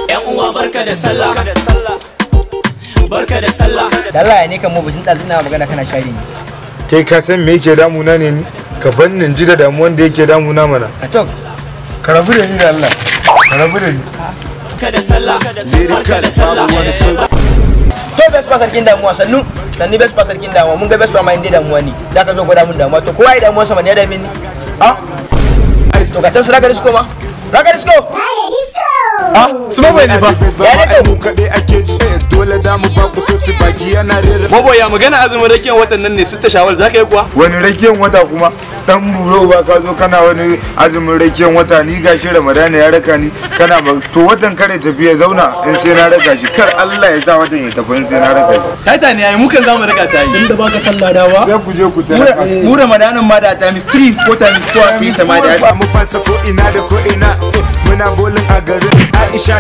yan uwa barka da sallah barka da sallah da Allah ya ne kan mu bujin ɗazu na magana kana shari ne kai ka san me yake damuna ne ni ka ban nin ji da damuwan da yake damuna mana a to ka rabu da ni da Allah ka rabu da ni barka da sallah barka da sallah to best pa sarkin damuwa sannu sanni best pa sarkin damuwa mun ga best pa ma inda damuwa ne da ka zo gwada mun damuwa to kowa ya damuwa sama ne ya dame ni a to ka tan su raga disco ma raga disco su ba bai ne fa ya ne to mu kaɗai ake ji dole da mu ba ku so su baki yana rera Maboya magana azumin rakiyar watan nan ne sitta shawal za ka yi kuwa? wani rakiyan wata kuma dan buro ba ka zo kana wani azumin rakiyan wata ni gashi ramadana ya raka ni kana ba to watan kare tafi ya zauna in sai na raka shi kar Allah ya sa watan ya tafi in sai na raka shi Taita ne yayi mukan zamu raka ta yi. da baka sallah dawa sai ku je ku tara mu ramadanin ma da times 3 ko times 4 a fi ta ma da mu fasa ko ina da ko ina muna bolin a garin Aisha